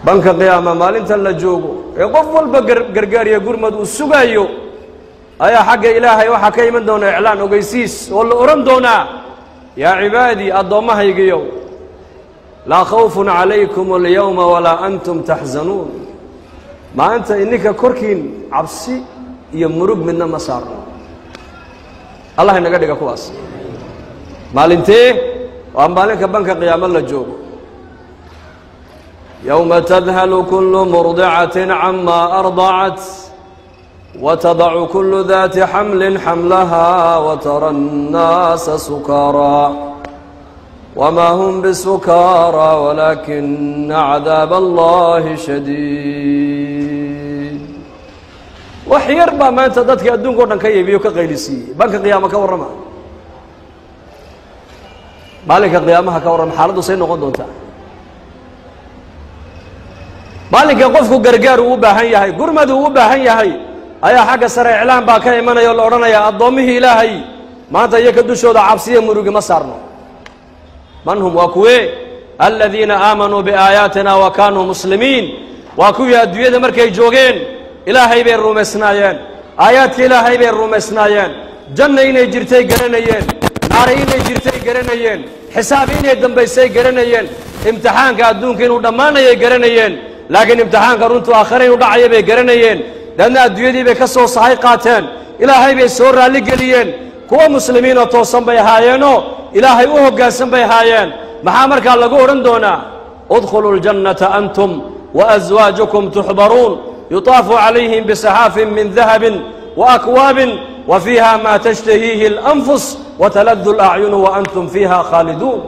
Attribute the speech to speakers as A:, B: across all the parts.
A: banka qiyaama maalinta la joogo ee qof walba gargaariya gurmad uu sugaayo ayaa xagga ilaahay waxaa ka iman doona iclaan ogeysiis oo la odhan doonaa yaa cibaadii addoommahaygiyow laa khawfun calaykum alyowma walaa antum taxzanuun maanta ininka korkiin cabsi iyo murug midna ma saarno allah inaga dhiga kuwaas maalintee waa maalinka banka qiyaamo la joogo yowma tadhalu kullu murdicatin cama ardacat watadacu kullu daati xamlin xamlaha watara annaasa sukaaraa wma hm bsukaara walaakina cadaab allahi shadiid wax yar baa maanta dadkii adduunka o dhan ka yeebiyo ka qaylisiiyey banka qiyaama ka warrama maalinka qiyaamaha ka warrama xaaladdu say noqon doontaa maalinka qofku gargaar uu u baahan yahay gurmad uu u baahan yahay ayaa xagga sare iclaan baa ka imanaya oo la odhanaya addoommihii ilaahay maanta iyo ka dushooda cabsiya murugi ma saarno man hum waa kuwee aladiina aamanuu biaayaatina wa kaanuu muslimiin waa kuwii adduunyada markay joogeen ilaahay bay rumaysnaayeen aayaadka ilaahay bay rumaysnaayeen janna inay jirtay garanayeen naari inay jirtay garanayeen xisaab inay dambaysay garanayeen imtixaanka adduunka inuu dhammaanayay garanayeen laakiin imtixaanka runtuu aakhire inuu dhacaya bay garanayeen leanna adduunyadii bay ka soo sahay qaateen ilaahay bay soo raalli geliyeen kuwa muslimiinoo toosan bay ahaayeenoo ilaahay u hoggaansan bay ahaayeen maxaa markaa lagu odhan doonaa udkhuluu اljannata antum waaswaajukum tuxbaruun yutaafu calayhim bisaxaafin min dahabin waakwaabin wa fiiha ma tashtahiihi اlanfus wataladu اlacyunu waantum fiiha khaaliduun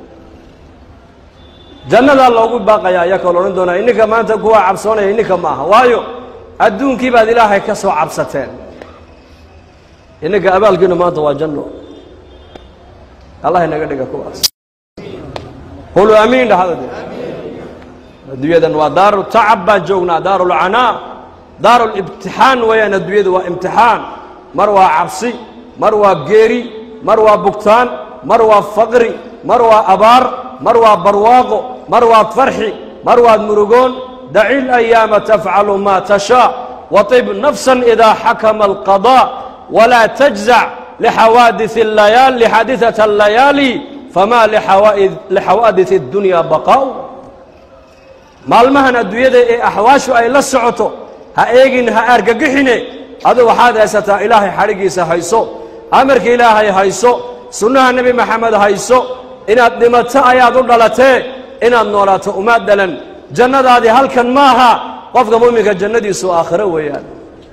A: jannadaa loogu baaqaya ayaa kaloo odhan doonaa ininka maanta kuwa cabsoonaya ininka ma aha waayo adduunkii baad ilaahay ka soo cabsateen ininka abaalkiinu maanta waa janno allah inaga dhiga kuwaas quluu amiin dhahada de adduunyadan waa daaru tacab baan joognaa daaru lcanaa daaru libtixaan weeyaan adduunyadu waa imtixaan mar waa cabsi mar waa geeri mar waa bugtaan mar waa faqri mar waa abaar mar waa barwaaqo mar waad farxi mar waad murugoon daci layaama tafcalu ma tashaa waطib nafsa idaa xakama alqaضاء walaa tajzac lxawaadiث اlayaal lxaadiثaة اllayaali fama lixawaadiث اddunya baqaa'u maalmahan adduunyada ee axwaashu ay la socoto ha eegin ha argagixine adu waxaad haysataa ilaahay xadhigiisa hayso amarka ilaahay hayso sunnaha nebi maxamed hayso inaad dhimato ayaad u dhalatee inaad noolaato umaad dhalan jannadaadii halkan maaha qofka mu'minka jannadiisu aakhiro weeyaan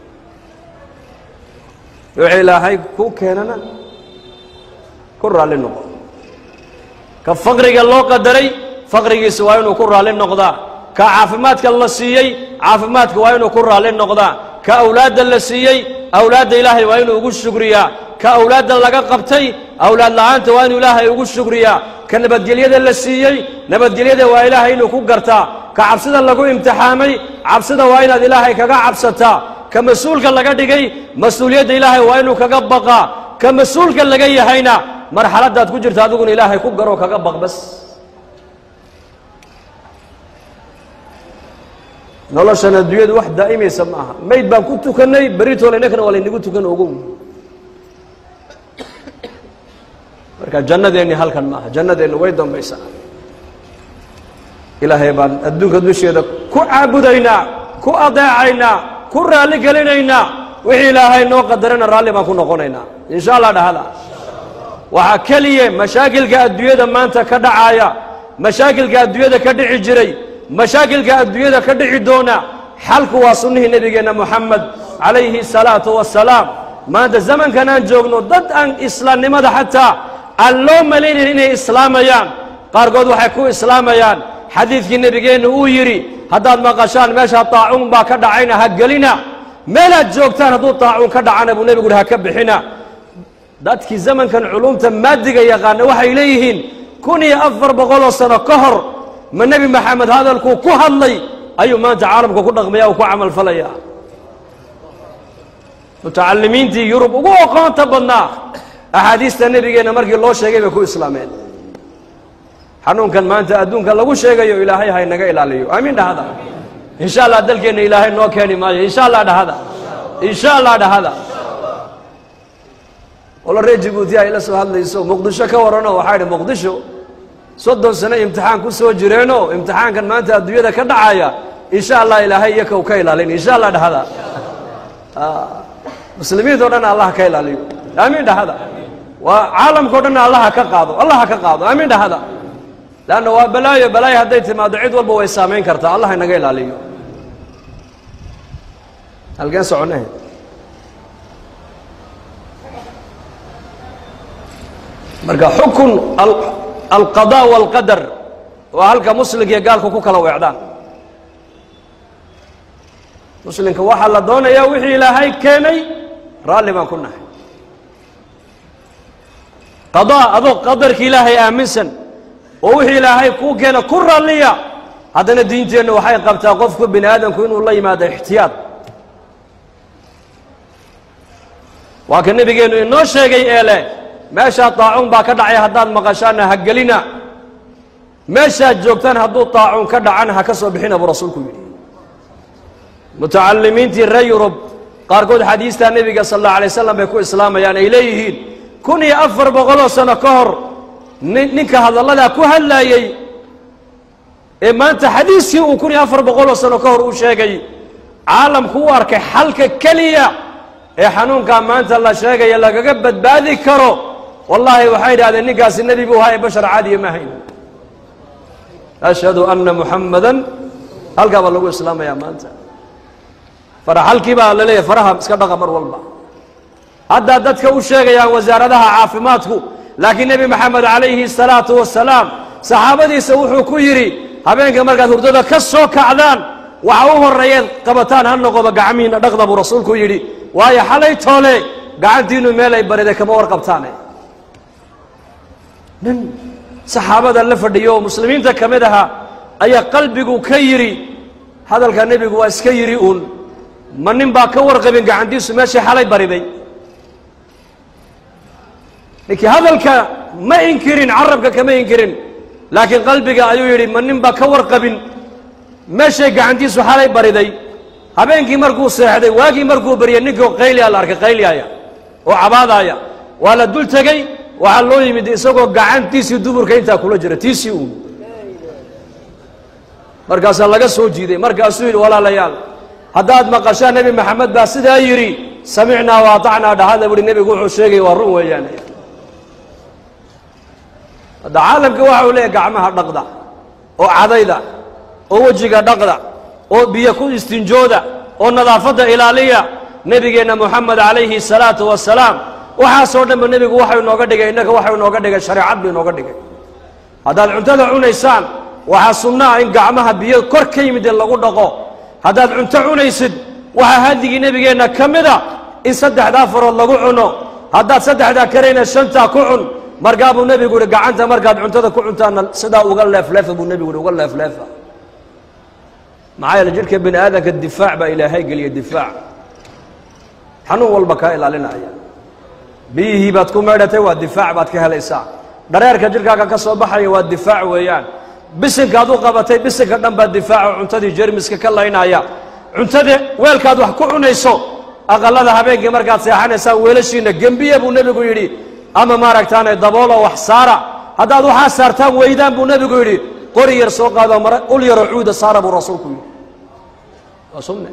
A: wixii ilaahay ku keenana ku raalli noqo ka faqriga loo qadaray faqrigiisa waa inuu ku raalli noqdaa ka caafimaadka la siiyey caafimaadka waa inuu ku raalli noqdaa ka awlaadda la siiyey awlaadda ilaahay waa inuu ugu shugriyaa ka awlaadda laga qabtay awlaad la'aanta waa inuu ilaahay ugu shugriyaa ka nabadgelyada la siiyey nabadgelyada waa ilaahay inuu ku gartaa ka cabsida lagu imtixaamay cabsida waa inaad ilaahay kaga cabsataa ka mas-uulka laga dhigay mas-uuliyadda ilaahay waa inuu kaga baqaa ka mas-uulka laga yahayna marxaladdaad ku jirta adiguna ilaahay ku garoo kaga baq bas noloshan adduunyadu wax daa'imaysa ma aha mayd baan ku tukannay beritoole innakana waa laynagu tukan ogow marka jannadeenni halkan ma aha jannadeenni way dambaysaa ilaahay baan adduunka dusheeda ku caabudaynaa ku adeecaynaa ku raalli gelinaynaa wixii ilaahay noo qadarana raalli baan ku noqonaynaa insha allah dhahada waxaa keliye mashaakilka adduunyada maanta ka dhacaaya mashaakilka adduunyada ka dhici jiray mashaakilka adduunyada ka dhici doona xalku waa sunnihii nebigeenna moxamed calayhi salaatu wasalaam maanta zamankan aan joogno dad aan islaamnimada xataa aan loo malaynayn inay islaamayaan qaarkood waxay ku islaamayaan xadiidkii nebigeennu uu yidhi haddaad maqashaan meesha taacuun baa ka dhacayna ha gelina meelaad joogtaan hadduu taacuun ka dhacana buu nebigu uhi ha ka bixina dadkii zamankan culumta maadiga yaqaana waxay leeyihiin kun iyo afar boqoloo sano ka hor ma nebi maxamed hadalkuu ku hadlay ayuu maanta caalamka ku dhaqmaya u ku camalfalaya mutacalimiintii yurub ugu oqoonta badnaa axaadiista nebigeenna markii loo sheegay bay ku islaameen xanuunkan maanta adduunka lagu sheegayo ilaahay haynaga ilaaliyo aamiin dhahada insha allah dalkeenna ilaahay noo keeni maayo insha allah dhahada insha allah dhahada walo reer jabuuti ay la soo hadlayso muqdisho ka warranoo waxaa idhi muqdisho soddon sano imtixaan ku soo jireenoo imtixaankan maanta adduunyada ka dhacaya insha allah ilaahay iyo kow ka ilaalin insha allah dhahada muslimiinto dhan allah ka ilaaliyo aamiin dhahada waa caalamkao dhan allaha ka qaado allaha ka qaado aamiin dhahada leanna waa balaayo balaayo hadday timaado cid walba way saamayn kartaa allah inaga ilaaliyo halkeen soconnahe marka xukun alqadaa waalqadar waa halka muslimka iyo gaalku ku kala weecdaan muslimka waxaa la doonayaa wixii ilaahay keenay raalli baan ku nahay qadaa adoo qadarka ilaahay aaminsan oo wixii ilaahay kuu keena ku raalliya haddana diinteennu waxay qabtaa qofku bini aadamku inuu la yimaado ixtiyaad waa ka nebigeennu inoo sheegay ee leh meeshaa taacuun baa ka dhacay haddaad maqashaanna ha gelina meeshaad joogtaan hadduu taacuun ka dhacana ha ka soo bixina buu rasuulku yidhi mutacalimiintii reer yurub qaarkood xadiistaa nebiga sal alla alay slam bay ku islaamayaan ay leeyihiin kun iyo afar boqoloo sano ka hor ninka hadalladaa ku hadlaayey ee maanta xadiiskii uu kun iyo afar boqoloo sano ka hor u sheegay caalamku u arkay xalka keliya ee xanuunkaa maanta la sheegaya lagaga badbaadi karo wallaahi waxay idhahdeen ninkaasi nebi buu ahaa ee bashar caadiya ma hayn ashhadu anna muxammadan halkaa baa lagu islaamayaa maanta faraxalkii baa la leeyahy faraha iska dhaqa mar walba haddaa dadka u sheegayaan wasaaradaha caafimaadku laakiin nebi maxamed calayhi salaatu wasalaam saxaabadiisa wuxuu ku yidhi habeenka markaad hurdada ka soo kacdaan waxa u horreeyeed qabataan ha noqoba gacmihiinna dhaqda buu rasuulku yidhi waayo xalay toole gacantiinnu meel ay bariday kama warqabtaane nin saxaabada la fadhiyo oo muslimiinta ka mid ahaa ayaa qalbigu ka yidhi hadalka nebigu waa iska yidhi uun ma nin baa ka warqabin gacantiisu meeshai xalay bariday ninkii hadalka ma inkirin carabka kama inkirin laakiin qalbiga ayuu yidhi ma nin baa ka warqabin meeshay gacantiisu xalay bariday habeenkii markuu seexday waagii markuu baryay ninkii qayliya la arkay qayliyaaya oo cabaadaaya waa la dul tegey waxaa loo yimid isagoo gacantiisii duburka intaa kula jira tiisii uun markaasaa laga soo jiiday markaasuu yidhi walaalayaal haddaad maqashaan nebi maxamed baa sidaa yidhi samicnaa wa atacnaa dhahada buhi nebigu wuxuu sheegay waa run weeyaan hadda caalamka waxa uu leeyahy gacmaha dhaqda oo cadayda oo wejiga dhaqda oo biyo ku istinjooda oo nadaafadda ilaaliya nebigeenna moxamed calayhi salaatu wasalaam waxaasoo dhanba nebigu waxau inooga dhigay innaga waxau inooga dhigay shareecad buu inooga dhigay haddaad cuntada cunaysaan waxaa sunnaa in gacmaha biyo kor ka yimid in lagu dhaqo haddaad cunto cunaysid waxaa hadigii nebigeenna ka mida in saddexdaa farood lagu cuno haddaad saddexdaa karayna shantaa ku cun markaa buu nebigu yihi gacanta markaad cuntada ku cuntaana sidaa uga leefleefa buu nebigu yihi uga leefleefa maxaa yeele jidhka bini aadamka difaac baa ilaahay geliya difaac xanuun walba kaa ilaalinaya biyihii baad ku meedhatay waa difaac baad ka helaysaa dhareerka jidhkaaga ka soo baxaya waa difaac weeyaan bisinkaad u qabatay bisinka dhan baa difaaco cuntadii jermiska ka laynaya cuntada weelkaad wax ku cunayso aqalada habeenkii markaad seexanaysaan weelashiina gembiya buu nebigu yidhi ama maaragtaane daboolo wax saara haddaad waxaa saartaan weydaan buu nebigu yidhi qori yar soo qaado mara ul yaroo cuuda saara buu rasuulku yidhi waa sunne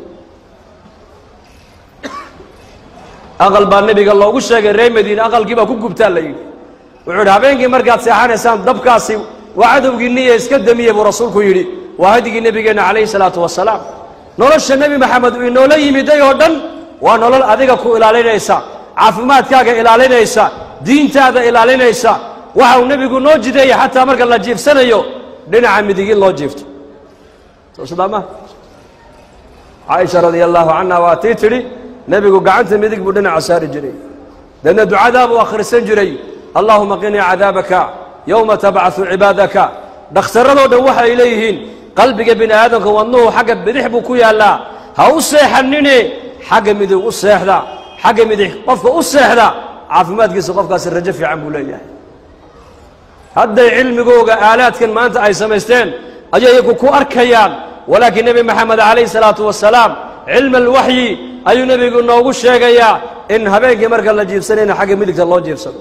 A: aqal baa nebiga loogu sheegay reer madiine aqalkii baa ku gubtaa la yidhi wuxuu yidhi habeenkii markaad seexanaysaan dabkaasi waa cadowgiinniya iska damiye buu rasuulku yidhi waa hadigii nebigeenna calayhi salaatu wasalaam nolosha nebi maxamed uu inoola yimiday oo dhan waa nolol adiga ku ilaalinaysa caafimaadkaaga ilaalinaysa diintaada ilaalinaysa waxa uu nebigu noo jideeya xataa marka la jiifsanayo dhinaca midig in loo jiifto soo sidaa ma caaisha radia allaahu canha waa tii tidhi nebigu gacanta midig buu dhinaca saari jiray deedna ducadaa buu akhrisan jiray allaahuma qinii cadaabaka yowma tabcaثu cibaadaka dhakhtarradoo dhan waxay leeyihiin qalbiga bini aadamka wadnuhu xagga bidix buu ku yaallaa ha u seexanine xagga midig u seexda xagga midix qofka u seexda caafimaadkiisa qofkaasi rajo fiican buu leeyahay hadday cilmigooga aalaadkan maanta ay samaysteen ayay iyagu ku arkayaan walaakiin nebi maxamed calayhi salaatu wasalaam cilma alwaxyi ayuu nebigu noogu sheegayaa in habeenkii marka la jiibsanayna xagga midigta loo jiibsado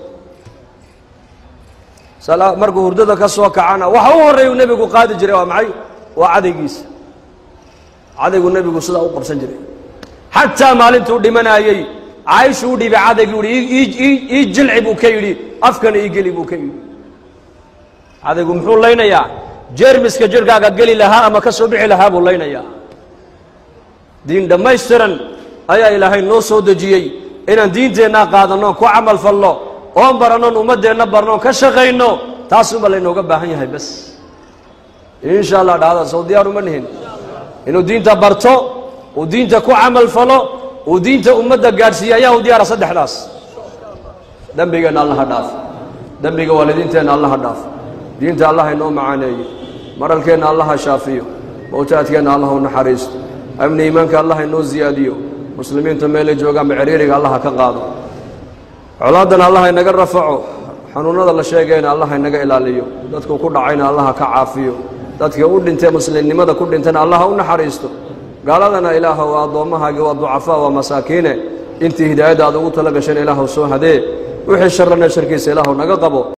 A: markuu hurdada ka soo kacana waxa u horreeyu nebigu qaadi jiray waa maxay waa cadaygiisa cadaygu nebigu sidaa u qabsan jiray xataa maalintuu dhimanayey caaishu u dhiibay cadaygu yihi ii jilci buu ka yidhi afkana ii geli buu ka yidhi cadaygu muxuu laynayaa jeermiska jirhkaaga geli lahaa ama ka soo bixi lahaa buu laynayaa diin dhammaystiran ayaa ilaahay noo soo dejiyey inaan diinteennaa qaadanno ku camal falno oon barannoon ummaddeenna barnoon ka shaqayno taasuunba laynooga baahan yahay bas insha allah dhahda soo diyaar uma nihin inuu diinta barto uu diinta ku camal falo uu diinta ummadda gaadhsiiye ayaa u diyaara saddexdaas dembigeenna allaha dhaaf dembiga waalidiinteenna allaha dhaaf diinta allah inoo macaaneeyo maralkeenna allaha shaafiyo mawtaadkeenna allah u naxariisto amni iimaanka allah inoo ziyaadiyo muslimiinta meelay joogaanba ciriiriga allaha ka qaado colaaddana allah inaga rafaco xanuunnada la sheegayna allah inaga ilaaliyo dadku ku dhacayna allaha ka caafiyo dadka u dhintee muslimnimada ku dhintana allaha u naxariisto gaaladana ilaah waa addoommahaagii waa ducafaa waa masaakiine intii hidaayadda aad ugu tala gasheen ilaahu soo hadee wixii sharrana sharkiisa ilaahu naga qabo